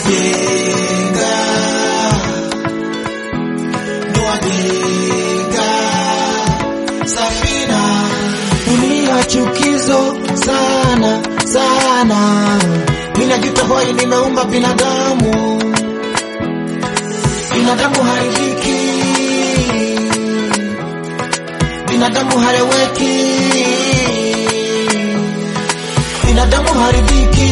wajenga wajenga safina dunia chukizo sana sana minajuta hoi nimeumba binadamu binadamu haridhiki binadamu hareweki binadamu haridhiki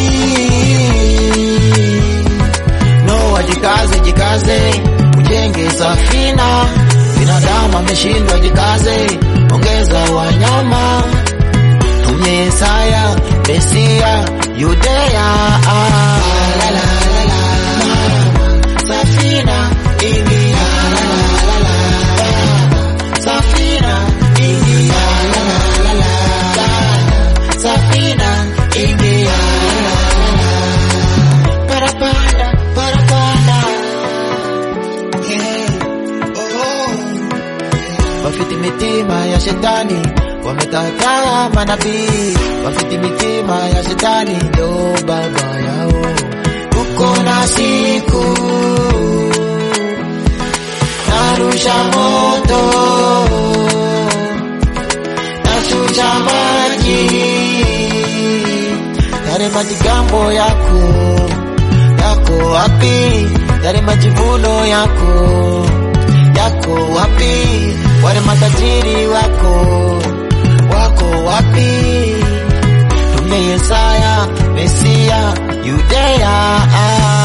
no wajikaze jikaze ujenge safina binadamu ameshindwa jikaze ongeza wanyama tumye Yesaya Mesia Yudea ah, la, la, la, la. Safina ingia la, la, la, la. Safina ingia la, la, la, la. Safina ingia la, la, la. Parapanda, parapanda. Yeah. Oh. Wafiti mitima ya shetani wamekataa manabii, wafiti mitima ya shetani ndo baba yao. Uko na siku narusha moto, nashusha maji, yale majigambo yako yako wapi? Yale majivuno yako yako wapi? Wale matajiri wako wako wapi? Tume Yesaya Mesia Yudea ah.